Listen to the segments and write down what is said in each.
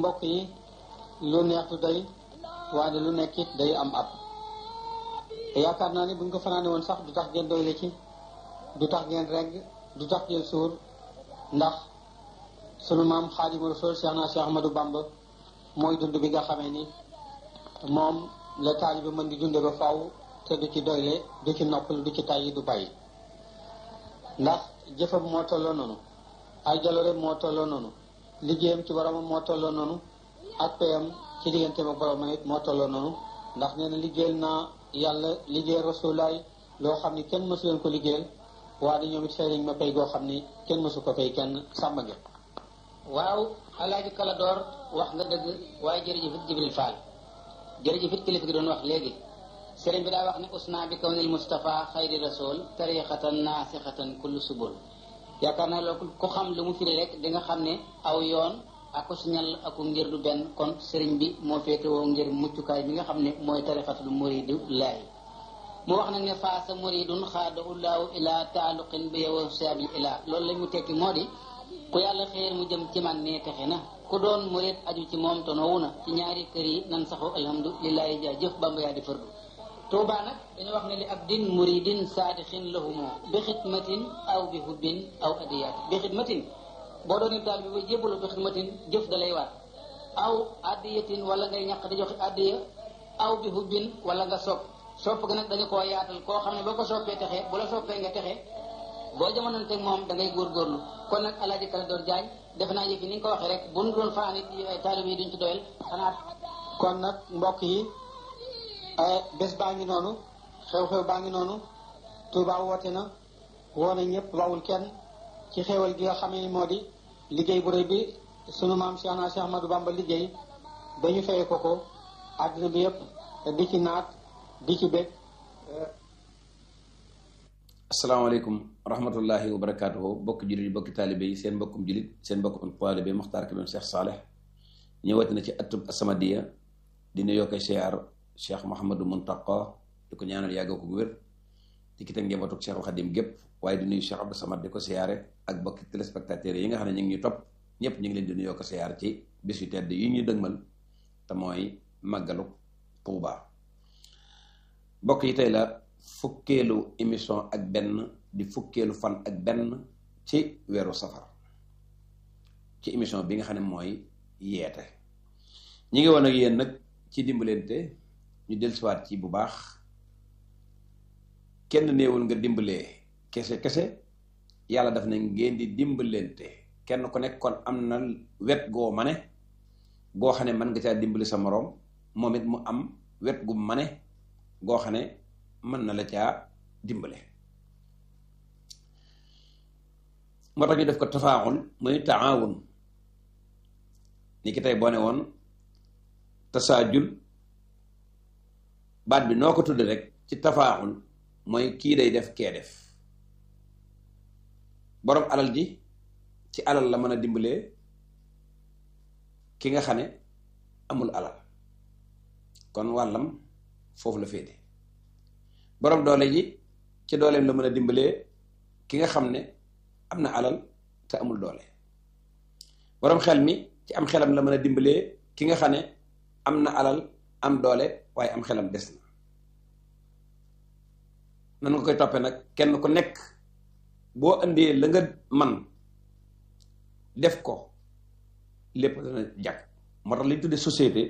mbokk yi lu neextu day waaye lu nekk it day am ab yaakaar naa ni bu ñu ko fanaane woon sax du tax ngeen doyle ci du tax ngeen regg du tax ngeen suur ndax sunu maam Xaadimu Rasuul Cheikh na Cheikh Ahmadou Bamba mooy dund bi nga xamee ni moom la taalibe mën di dunde ba faw te du ci doyle du ci noppal du ci tàyyi du bàyyi ndax jëfam moo tolloo noonu ay jaloore moo tolloo noonu liggéeyam ci boromam moo tolloo noonu ak payam ci digganteem ak boromam it moo tolloo noonu ndax nee na liggéeyal naa yàlla liggéeyal rasulaay loo xam ni kenn mësu leen ko liggéeyal waaye ñoom it fay nañ ma pay goo xam ni kenn mësu ko pay kenn sàmm nga waaw alaaji kala door wax nga dëgg waaye jërëjëf it Jibril Fall jërëjëf it kilifa gi doon wax léegi sëriñ bi daa wax ne usna bi kawnil Mustafa xayri rasul tariqatan naasixatan kullu subul yaakaar naa loolu ku xam lu mu firi rek di nga xam ne aw yoon aku siñal aku ngir du benn kon sëriñ bi moo féete woo ngir muccukaay bi nga xam ne mooy tariqatul muridu laahi mu wax nag ne faasa muridun xaada ullaahu ila taaluqin bi yow saabil ila loolu la mu tekki moo di ku yàlla xeer mu jëm ci man ne texe na ku doon murid aju ci moom tonowu na ci ñaari kër yi nan saxoo alhamdulilahi jaa jëf bamba yaa di fërdu tuuba nag dañu wax ne li abdin muridin saadixin lahumo bi xidmatin aw bi hubbin aw adiyaati bi xidmatin boo doon taal bi ba jébbalu bi xidmatin jëf da lay waat aw adiyatin wala ngay ñaq di joxe adiya aw bi hubbin wala nga sopp sopp ga nag dañu koo yaatal koo xam ne boo ko soppee texe bu la soppee nga texe boo jamononteeg moom da ngay góorgóorlu kon nag alaaji kala door jaañ defe naa yëfi ni nga ko waxee rek bu nu doon faan it taalib yi duñ ci doyal xanaa kon nag mbokk yi bés baa ngi noonu xew-xew baa ngi noonu Touba woote na woo na ñëpp bawul kenn ci xewal gi nga xamee ni moo di liggéey bu rëy bi sunu maam Cheikh na Cheikh Ahmadou Bamba liggéey ba ñu feye ko ko àddina bi yëpp di ci naat di ci bég asalaamaaleykum rahmatullahi wa barakaatuhu bokk jullit yi bokki taalibe yi seen mbokkum jullit seen mbokkum taalibe Muxtaar Kébé Cheikh Saleh ñëwati na ci atub As-Samadiyya dina yokkee siyaar Cheikh Mouhamadou Muntaqa di ko ñaanal yàgg ko wér di ki teg njabootu Cheikh Xadim gépp waaye di nuyu Cheikh Abdou Samad di ko siyaare ak bokki téléspectateurs yi nga xam ne ñu ngi ñu topp ñëpp ñu ngi leen di nuyoo ko siyaar ci bis yu tedd yi ñu dëgmal te mooy màggalu Tuuba bokk yi tey la fukkeelu émission ak benn di fukkeelu fan ak benn ci weeru safar ci émission bi nga xam ne mooy yeete ñi ngi woon ak yéen nag ci dimbalante ñu dellusiwaat ci bu baax kenn néewul nga dimbalee kese kese yàlla daf na ngeen di dimbalante kenn ku nekk kon am na wet goo mane goo xam ne mën nga caa dimbali sa moroom moom it mu am wet gu mane goo xam ne mën na la caa dimbale moo tax ñu def ko tafaaxul muy taawun ni ki tey boo ne woon tasaajul baat bi noo ko tudd rek ci tafaaxul mooy kii day def kee def boroom alal ji ci alal la mën a dimbalee ki nga xam ne amul alal kon wàllam foofu la féete boroom doole ji ci dooleem la mën a dimbalee ki nga xam ne am na alal te amul doole boroom xel mi ci am xelam la mën a dimbalee ki nga xam ne am na alal am doole waaye am xelam des na nan nga koy toppee nag kenn ku nekk boo indee la nga man def ko lépp dana jag moo tax li ñu tuddee société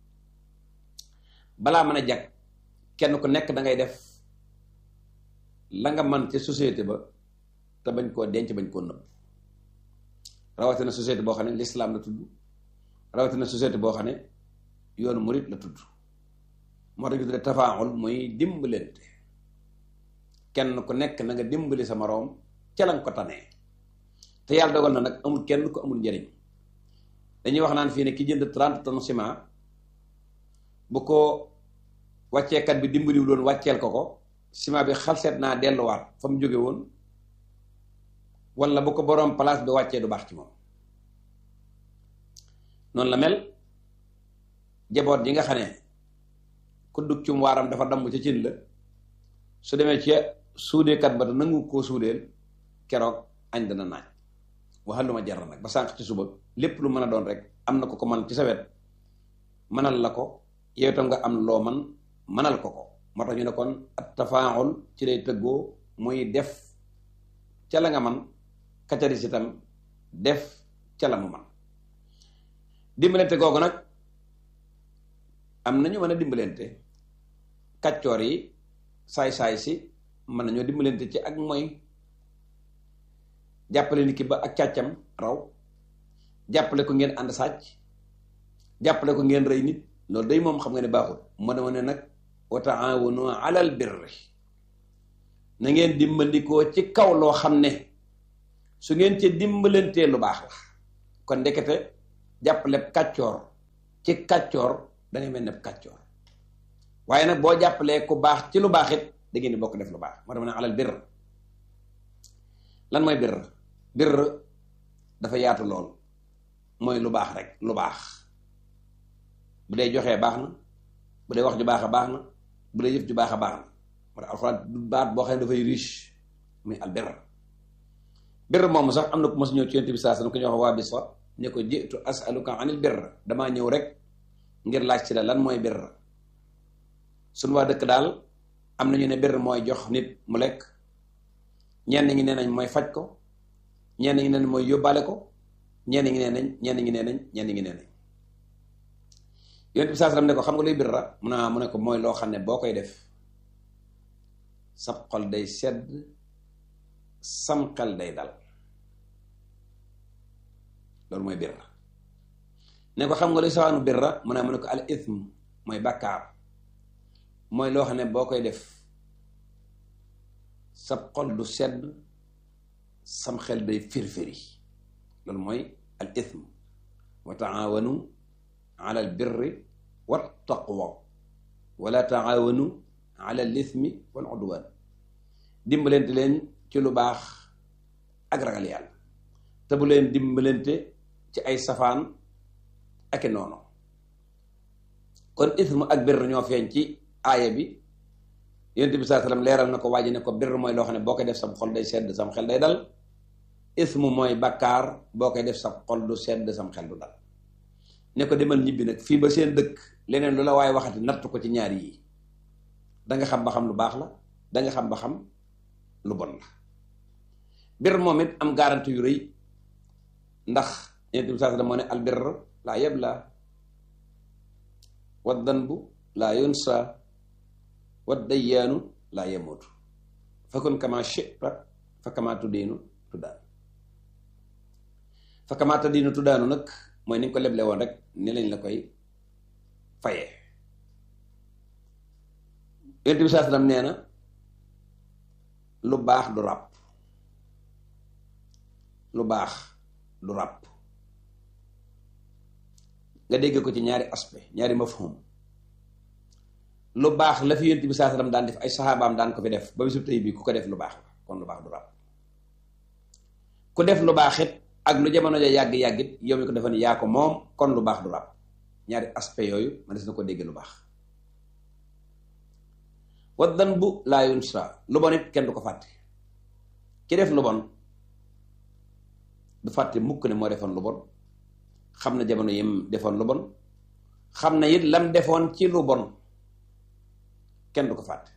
balaa mën a jag kenn ku nekk da ngay def la nga man ci société ba te bañ koo denc bañ koo nëbb rawatina société boo xam ne l'islam la tudd rawatina société boo xam ne yoonu murit la tudd moo tax ñu tuddee tafaaxul muy dimbalante kenn ku nekk na nga dimbali sa moroom ca la nga ko tanee te yàlla dogal na nag amul kenn ku amul njariñ dañuy wax naan fii ne ki jënd 30 tonnes ciment bu ko wàcceekat bi dimbaliwu doon wàcceel ko ko ciment bi xalseet naa delluwaat fa mu jóge woon wala bu ko boroom place bi wàccee du baax ci moom noonu la mel jaboot yi nga xam ne ku dug cum waaram dafa damm ca cin la su demee ca suudeekat ba te nangu koo suudeel keroog añ dana naaj waxal lu ma jar nag ba sànq ci suba lépp lu mën a doon rek am na ko ko man ci sa wet mënal la ko yow itam nga am loo man mënal ko ko moo tax ñu ne kon at tafaaxul ci lay tëggoo muy def ca la nga man kacaris itam def ca la mu man dimbalante googu nag am nañu mën a dimbalante kàccoor yi saay-saay si mën nañoo dimbalante ci ak mooy jàppale nit ki ba ak càccam raw jàppale ko ngeen ànd sàcc jàppale ko ngeen rey nit loolu day moom xam nga ne baaxul moo dama ne nag wa taawanu alal birri na ngeen dimbandikoo ci kaw loo xam ne su ngeen ci dimbalantee lu baax la kon ndekete jàppale kàccoor ci kàccoor da ngay mel ne kàccoor waaye nag boo jàppalee ku baax ci lu baax it da ngeen di bokk def lu baax moo dama ne alal birr lan mooy birr birr dafa yaatu lool mooy lu baax rek lu baax bu dee joxee baax na bu dee wax ju baax a baax na bu dee jëf ju baax a baax na moo tax alxuraan du baat boo xam ne dafay riche muy al birr birr moomu sax am na ku mos ñëw ci yonent bi saa sallam ku ñuy wax waa bi sax ne ko jiitu asaluka anil birr damaa ñëw rek ngir laaj ci la lan mooy birr suñu waa dëkk daal am nañu ne birr mooy jox nit mu lekk ñenn ñi nee nañ mooy faj ko ñenn ñi nee nañ mooy yóbbaale ko ñenn ñi nee nañ ñenn ñi nee nañ ñenn ñi nee nañ yonent bi saa sallam ne ko xam nga luy birra mu ne mu ne ko mooy loo xam ne boo koy def sab xol day sedd sam xel day dal loolu mooy birra ne ko xam nga luy sawaanu birra mu ne mu ne ko al ithm mooy bàkkaar mooy loo xam ne boo koy def sab xol du sedd sam xel day firfiri loolu mooy al ithm wa taawanu ala al birri wa taqwa wala taawanu ala al ithmi wal udwan dimbalante leen ci lu baax ak ragal yàlla te bu leen dimbalante ci ay safaan ak i noonu kon ismu ak birr ñoo feeñ ci aaya bi yonent bi saa sallam leeral na ko waaji ne ko birr mooy loo xam ne boo koy def sam xol day sedd sam xel day dal ismu mooy bakkaar boo koy def sam xol du sedd sam xel du dal ne ko demal ñibbi nag fii ba seen dëkk leneen lu la waaye waxati natt ko ci ñaar yii danga xam ba xam lu baax la danga xam ba xam lu bon la birr moom it am garanti yu rëy ndax yonent bi saa sallam moo ne al birr laa yabla wa danbu laa yunsa wa dayyaanu laa yamuutu fakun kama shi'ta fa kama tuddiinu tuddaan fa kama tuddiinu tuddaanu nag mooy ni nga ko leble woon rek ni lañ la koy fayee yonent bi saa sallam nee na lu baax du ràpp lu baax du ràpp nga dégg ko ci ñaari aspect ñaari mafhum lu baax la fi yonent bi saa sallam daan def ay saxaabaam daan ko fi def ba bisu tey bii ku ko def lu baax la kon lu baax du ràpp ku def lu baax it ak lu jamono ja yàgg-yàggit yow mi ko defa ni yaa ko moom kon lu baax du ràpp ñaari aspect yooyu ma des na ko dégg lu baax wa danbu laa yunsa lu bon it kenn du ko fàtte ki def lu bon du fàtte mukk ne moo defoon lu bon xam na jamono yim defoon lu bon xam na it lam defoon ci lu bon kenn du ko fàtte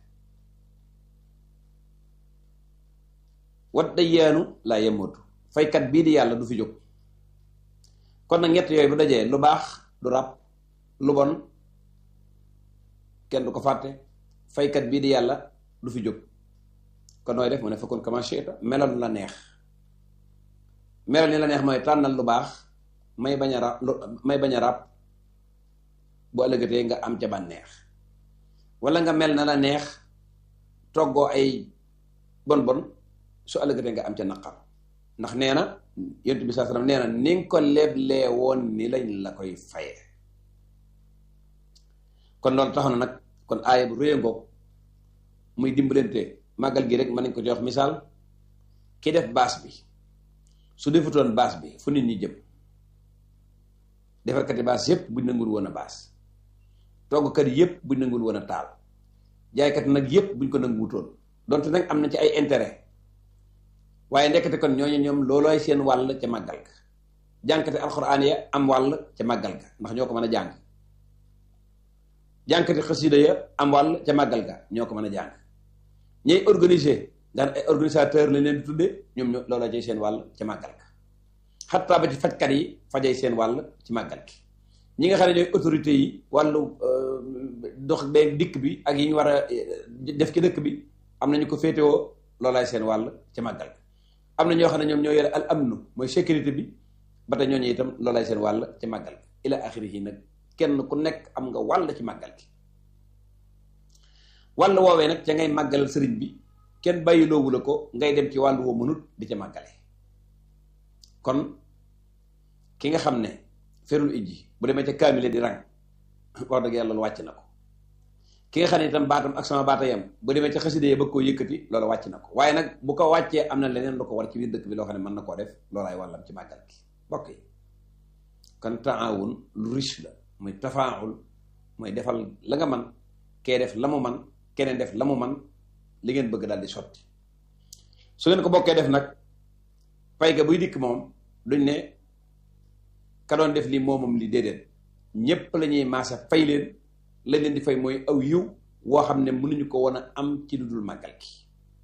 wat dayyaanu laa yemootu faykat bii di yàlla du fi jóg kon nag ñett yooyu bu dajee lu baax du ràpp lu bon kenn du ko fàtte faykat bii di yàlla du fi jóg kon nooy def mu ne fakkoon kama shi'ta melal la neex melal ni la neex mooy tànnal lu baax may bañ a ràpp may bañ a ràpp bu ëllëgatee nga am ca bànneex wala nga mel na la neex toggoo ay bon bon su ëllëgatee nga am ca naqar ndax nee na yonent bi saa sallam nee na ni nga ko leblee woon ni lañ la koy faye kon loolu tax na nag kon aaya bu réy ngoog muy dimbalante màggal gi rek mën nañ ko jox misaal ki def baas bi su defutoon baas bi fu nit ñi jëm defarkati baas yépp buñ nangul woon a baas toggkat yépp buñ nangul woon a taal jaaykat nag yépp buñ ko nanguwutoon donte nag am na ci ay intérêt waaye ndekete kon ñooñu ñoom loolooy seen wàll ca màggal ga jànkate alxuraan ya am wàll ca màggal ga ndax ñoo ko mën a jàng jànkate xasida ya am wàll ca màggal ga ñoo ko mën a jàng ñay organiser daan ay organisateur lañ leen di tuddee ñoom ñoo looloo cay seen wàll ca màggal ga xattaa ba ci fajkat yi fajay seen wàll ci màggal gi ñi nga xam ne ñooy autorité yi wàllu dox beeg dikk bi ak yi ñu war a def ci dëkk bi am nañu ko féetewoo loolaay seen wàll ca màggal ga am na ñoo xam ne ñoom ñoo yore al amnu mooy sécurité bi ba tey ñooñu itam loolaay seen wàll ci màggal gi ila axirihi nag kenn ku nekk am nga wàll ci màggal gi wàll woowee nag ca ngay màggalal sëriñ bi kenn bàyyiloowu la ko ngay dem ci wàllu woo mënut di ca màggale kon ki nga xam ne ferul ijji bu demee ca kaamile di rang wax dëgg yàlla loolu wàcc na ko ki nga xam ne itam baatam ak sama baata yam bu demee ca xaside yi bëgg koo yëkkati loolu wàcc na ko waaye nag bu ko wàccee am na leneen lu ko war ci biir dëkk bi loo xam ne mën na koo def loolaay wàllam ci màggal gi bokk yi kon taawun lu riche la muy tafaawul mooy defal la nga man kee def la mu man keneen def la mu man li ngeen bëgg daal di sotti su ngeen ko bokkee def nag pay ga buy dikk moom duñ ne ka doon def lii moomam li déedéet ñépp la ñuy maasa fay leen lañ leen di fay mooy aw yiw woo xam ne mënuñu ko woon a am ci lu dul màggal gi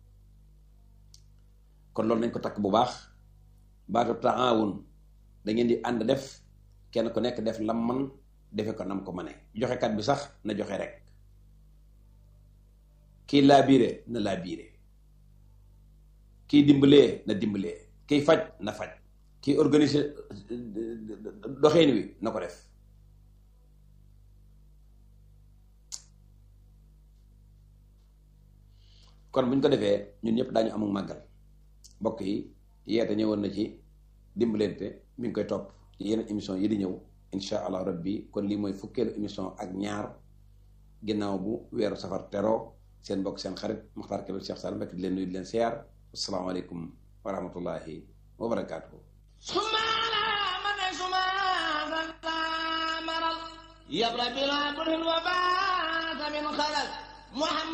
kon loolu nañ ko takk bu baax baatu taawun da ngeen di ànd def kenn ku nekk def lam man defe ko nam ko mane joxekat bi sax na joxe rek kii laabiire na laabiire kii dimbalee na dimbalee kiy faj na faj kii organiser doxeen wi na ko def kon bu ñu ko defee ñun ñëpp daañu amul màggal mbokk yi yeete ñëwoon na ci dimbalante mi ngi koy topp ci yeneen émission yi di ñëw insha allah rabbi kon lii mooy fukkeelu émission ak ñaar ginnaaw bu weeru safar tero seen mbokk seen xarit Muxtaar Kébé Cheikh Sall Mbacke di leen nuyu di leen siyaar asalaamaaleykum wa rahmatullahi wa barakaatuhu يبرى بلا كل وبات من خلل محمد